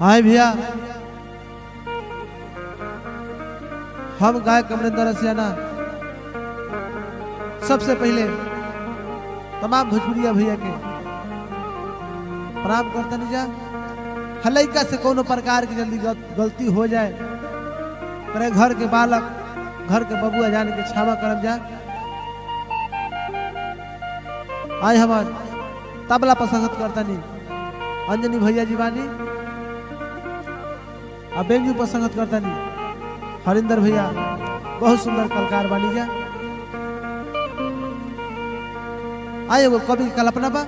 हाय भैया हम गायक अमरिंदर रसियाना सबसे पहले तमाम भोजपुरिया भैया के प्रणाम करते नहीं जा हलैका से कोनो प्रकार की जल्दी गल- गलती हो जाए करे घर के बालक घर के बबुआ जाने के क्षमा करम जा आए हमार तबला पर संगत करता नहीं अंजनी भैया जी बानी अब बेंजू पर संगत करता नहीं हरिंदर भैया बहुत सुंदर कलकार बानी जा आए वो कवि की कल्पना बा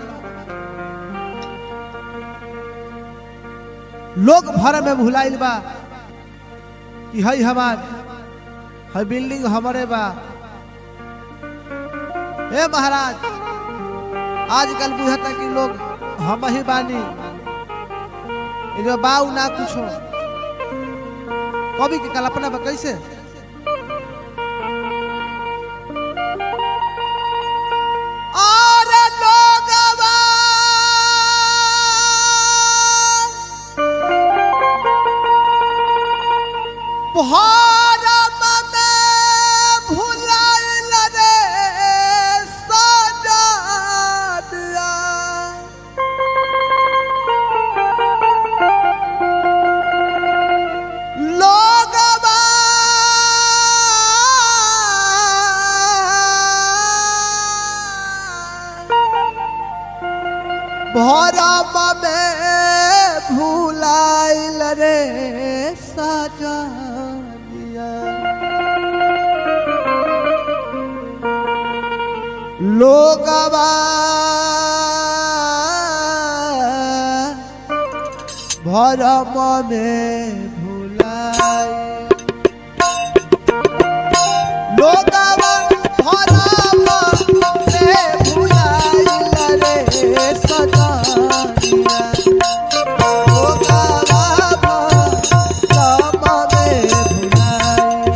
लोग भर में भुलाइल बा कि हई हमार हई बिल्डिंग हमारे बा हे महाराज आजकल बुझता कि लोग हम ही बानी ये जो बाऊ ना कुछो कवि की कल्पना बा कैसे और लोगवा भारत में भुलाइल रे सजादिया लोगवा भरम में भुलाइल रे सजादिया लोगवा भरम में भुलाए लोगवा भरम में भुलाइल रे सजानिया लोगवा भरम में भुलाए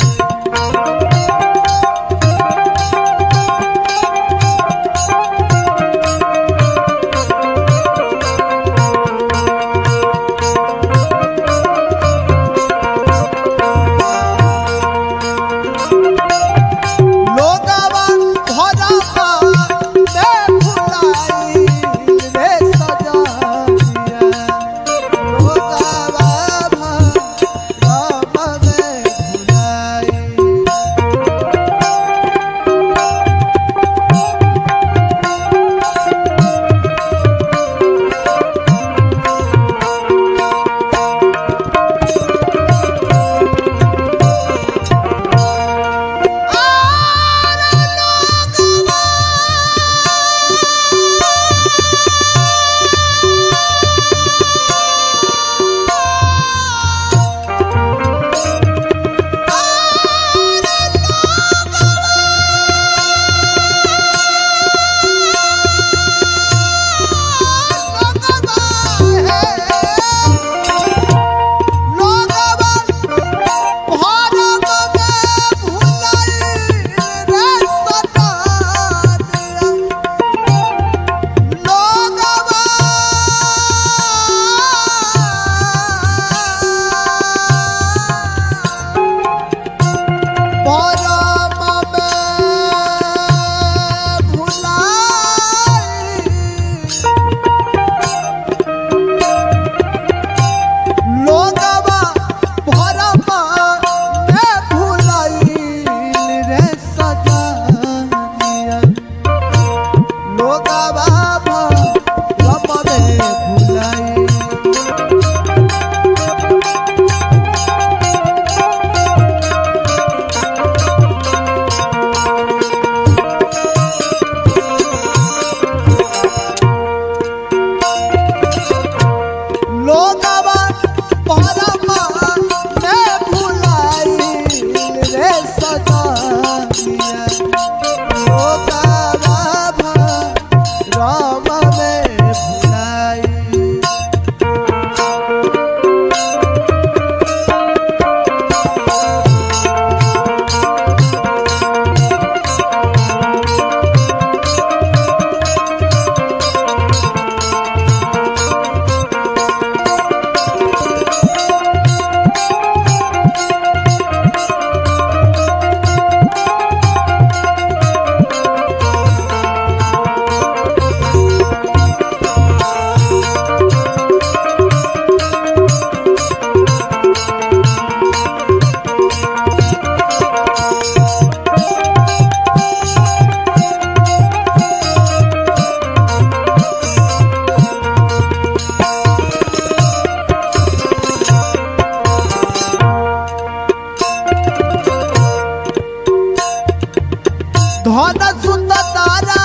धन सुत तारा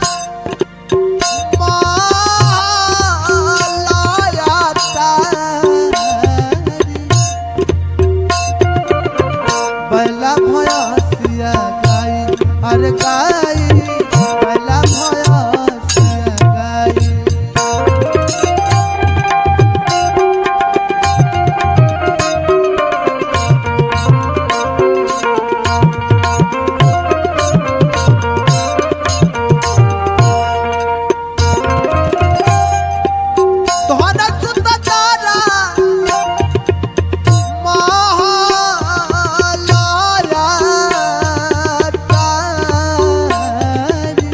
मालाया तारी बैला भयसिया गाई अरे गाई बैला भयसिया गाई धन सुत तारा महालाया तारी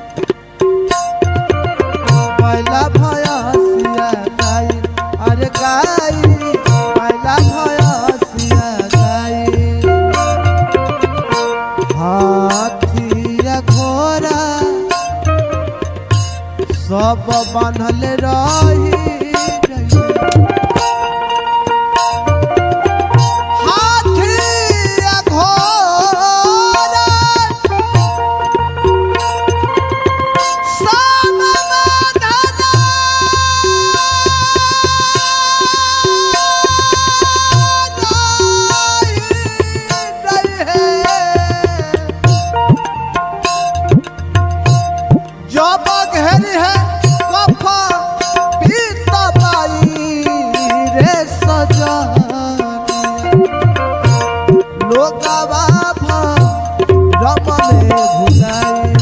पहिला भयसिया गाई अरे गाई पहिला भयसिया गाई हाथिया घोड़ा सब बान्हल रही हाथिया घोड़ा सब बान्हल जब घेरी है कफा पीत पाई रे सजा लोगवा रम में भुलाई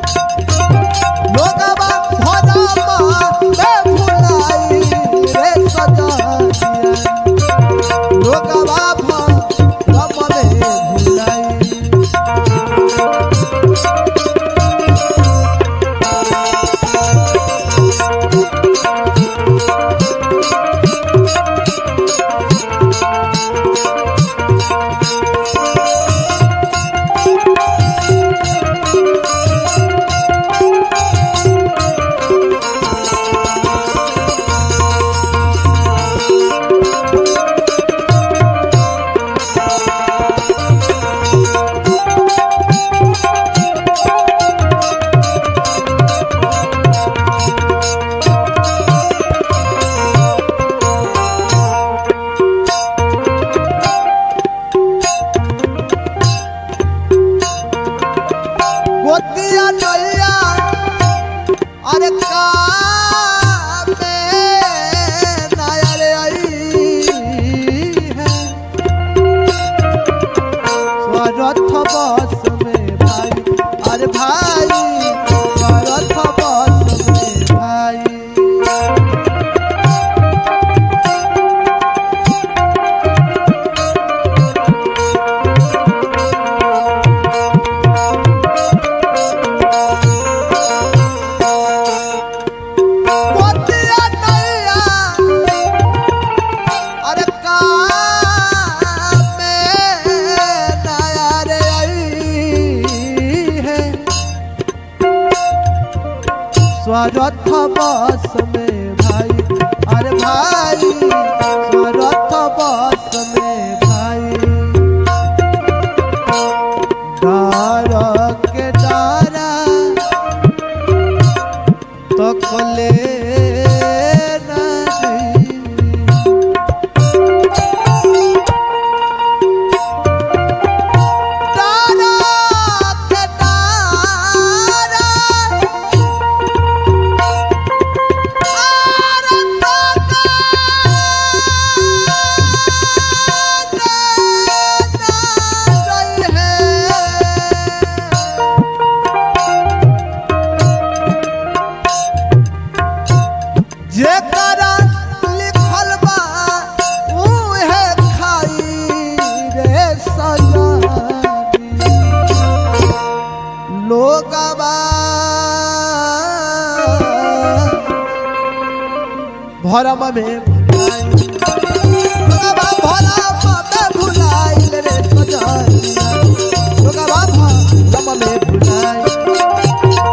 लोगवा भरम में भुलाई रे सजा लोगवा रम में भुलाई गोतिया नैया अरे कामे नायर आई है स्वरथ बस में भाई अरे भाई स्वरथ बस में भाई गोतिया नैया अरे कामे नायर आई है स्वरथ बस में भाई अरे भाई स्वरथ बस में भाई डार के डारा तो कले नहीं डारा के डारा आरे जेकरा लिखल बा उहे खाई रे सजानी लोगवा भरम में भुलाई लोगवा भरम में भुलाइल रे सजानी लोगवा भरम में भुलाई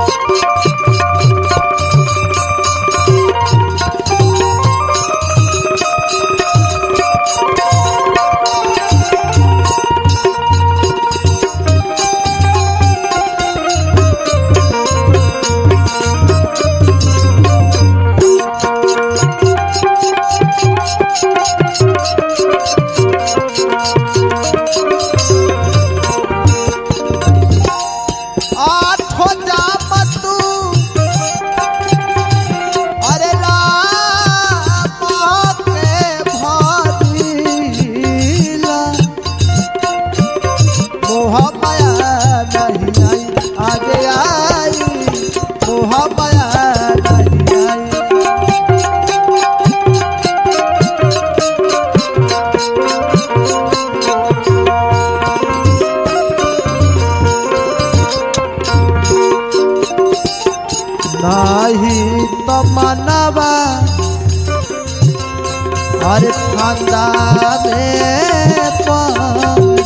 अरे खांदा में पारी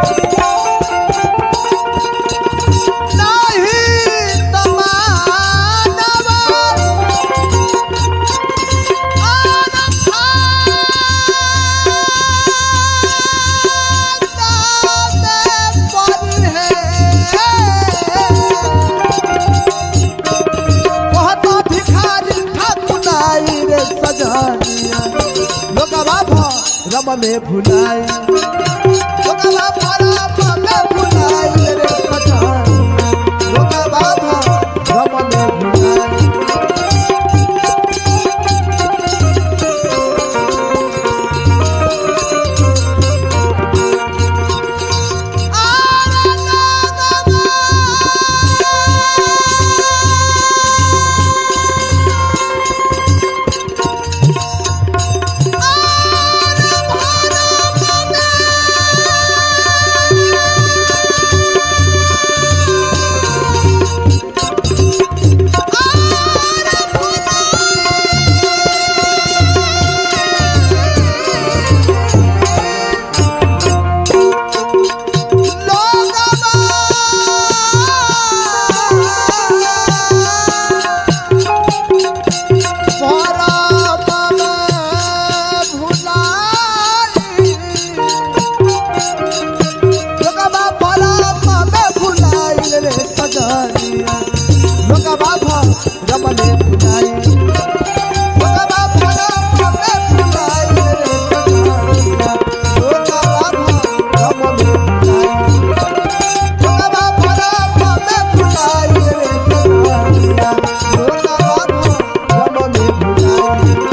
नाही तमानवा और खांदा में पारी है बहुत भिखारी ठाकुराई रे सजानिया लोकवा रम में भुलाई लोकवा रम में भुलाई रे सजानिया लोकवा रम में भुलाई आरे रमने भुलाई लोकवा रमने भुलाई रे सजानिया लोकवा रमने भुलाई Thank